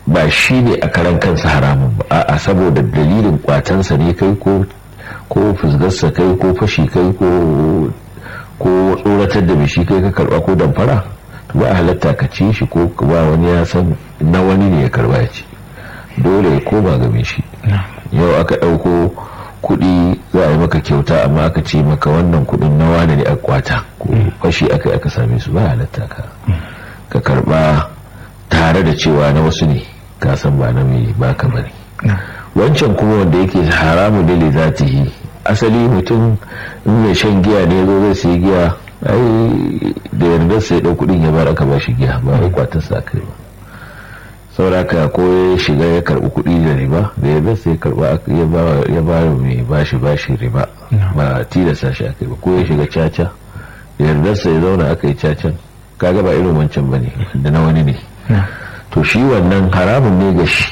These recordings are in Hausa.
ba shi ne a karan kansa haramun ba a'a saboda dalilin kwatansa ne kai ko ko fusgarsa kai ko fashi kai ko ko tsoratar da shi kai ka karba ko damfara ba a halatta ka ci shi ko ba wani ya san na wani ne ya karba ya ci dole ya koma game shi yau aka ɗauko kuɗi za a yi maka kyauta amma aka ce maka wannan kuɗin na wane ne a kwata ko fashi aka aka same su ba halatta ka ka karba tare da cewa na wasu ne ka san ba na mai baka bane wancan kuma wanda yake haramu da li zatihi asali mutum in mai shan giya ne zo zai sai giya ai da yardar sai ɗau kuɗin ya bar aka ba shi giya ba wai kwatar sa kai ba sauraka ko ya shiga ya karbi kuɗi da riba da ya sai karba ya ba mai bashi bashi riba ba tilasta shi aka yi ba ko ya shiga caca da yardarsa ya zauna aka yi cacan kaga ba irin wancan ba ne da na wani ne to shi wannan haramun ne ga shi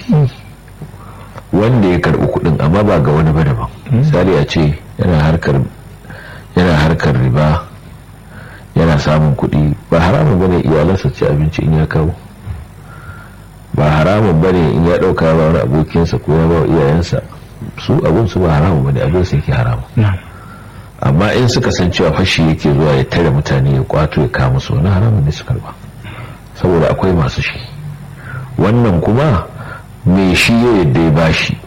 wanda ya karbi kuɗin amma ba ga wani ba daban misali a ce yana harkar yana harkar riba yana samun kuɗi ba haramun bane iyalansa ci abinci in ya kawo ba haramun bane in ya dauka ba wani abokinsa ko ya ba iyayensa su abun su ba haramun bane abin su yake haramun amma in suka san cewa fashi yake zuwa ya tare mutane ya kwato ya kama su wani haramun ne su karba saboda akwai masu shi wannan kuma mai shi ya yadda ya bashi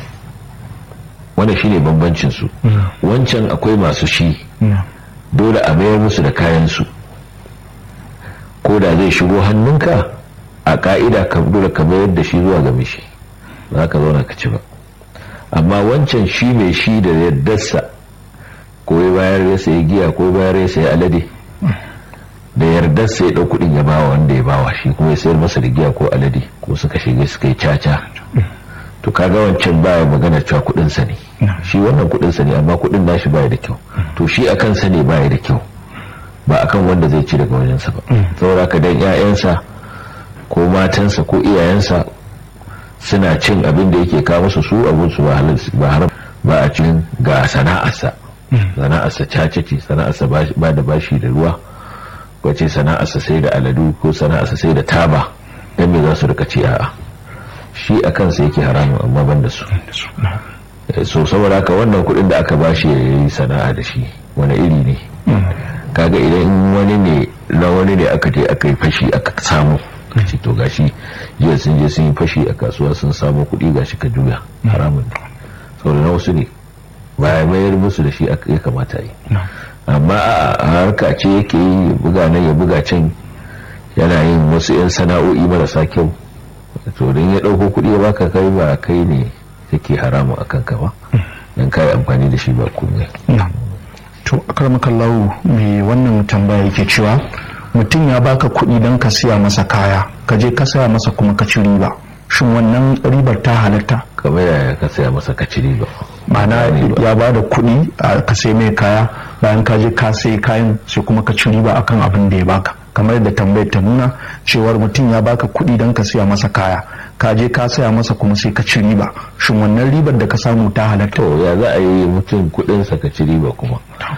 wanda shine bambancin su wancan akwai masu shi dole a mayar musu da kayan su ko da zai shigo hannunka a ka'ida ka dole ka mayar da shi zuwa ga mishi za ka zauna ka ci ba amma wancan shi mai shi da yardarsa ko ya bayar ya sayi giya ko bayar ya sayi alade da yardarsa ya ɗau kuɗin ya bawa wanda ya bawa shi kuma ya sayar masa da giya ko alade ko suka shiga suka yi caca to kaga wancan baya magana cewa kuɗinsa ne shi wannan kuɗinsa ne amma kuɗin nashi baya da kyau to shi a kansa ne baya da kyau ba akan wanda zai ci daga wajensa ba saboda ka dan 'ya'yansa ko matansa ko iyayensa suna cin abin da yake kawo musu su abin su ba haram ba a cikin ga sana'arsa sana'arsa cace ce sana'arsa ba da bashi da ruwa wace sana'arsa sai da aladu ko sana'arsa sai da taba dan me za su rika ce a'a shi a kansa yake haramun amma ban da su so saboda haka wannan kuɗin da aka bashi ya yi sana'a da shi wani iri ne kaga idan wani ne na wani ne aka je aka yi fashi aka samu ce to gashi jiya sun je sun yi fashi a kasuwa sun samu kuɗi gashi ka juya haramun ne saboda na wasu ne ba ya mayar musu da shi ya kamata yi amma a harka ce yake yi buga nan ya buga can yana yin wasu 'yan sana'o'i marasa kyau to don ya ɗauko kuɗi ya baka kai ba kai ne yake haramun a kanka ba don kayi amfani da shi ba komai to akarmakallahu mai wannan tambaya yake cewa mutum ya baka kuɗi don ka siya masa kaya ka je ka saya masa kuma ka ci riba shin wannan ribar ta halatta kamar yaya ka saya masa ka ci riba ma'ana ya ba da kuɗi a ka sai mai kaya bayan ka je ka sai kayan sai kuma ka ci riba akan abin da ya baka kamar da tambayar ta nuna cewar mutum ya baka kuɗi don ka siya masa kaya ka je ka saya masa kuma sai ka ci riba shin wannan ribar da ka samu ta halatta to ya za a yi mutum kuɗinsa ka ci riba kuma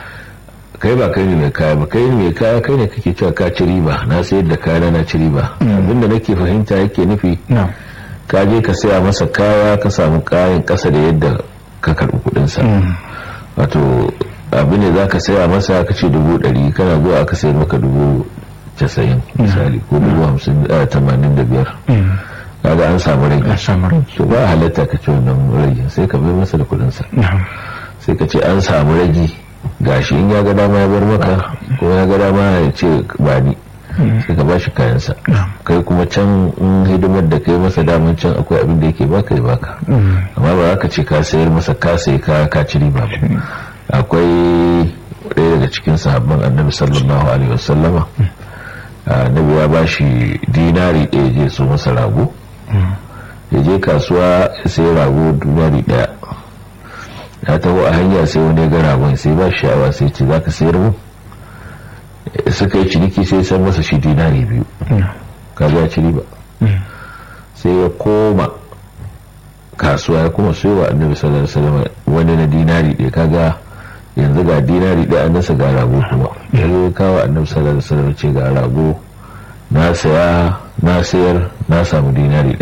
kai ba kai ne mai kaya ba kai ne mai kaya kai ne kake cewa ka ci riba na sayar da kaya na ci riba abinda nake fahimta yake nufi ka je ka saya masa kaya ka samu kayan kasa da yadda ka karbi kudinsa wato abin da za ka saya masa ka ce dubu ɗari kana zuwa aka sayar maka dubu casa'in misali ko dubu hamsin tamanin da biyar kaga an samu rage to ba halatta ka ce wannan rage sai ka bai masa da kudinsa sai ka ce an samu rage gashi in ya ga dama ya bar maka ko ya ga dama ya ce ba ni sai ka bashi kayansa kai kuma can in hidimar da kai masa daman can akwai abin da yake baka ya baka amma ba za ka ce ka sayar masa ka sayi ka ka ci riba ba akwai ɗaya daga cikin sahabban annabi sallallahu alaihi wasallama annabi ya bashi dinari ɗaya je so masa rago ya je kasuwa ya sayi rago dinari ɗaya ya taho a hanya sai wani ga ragon sai ba sha'awa sai ce za ka sayar mu suka yi ciniki sai san masa shi dinari biyu kaga ya ci riba sai ya koma kasuwa ya kuma soyawa annabi sallallahu alaihi wasallam wani na dinari ɗaya kaga yanzu ga dinari ɗaya an nasa ga rago kuma ya zo kawo annabi sallallahu alaihi wasallam ce ga rago na saya na sayar na samu dinari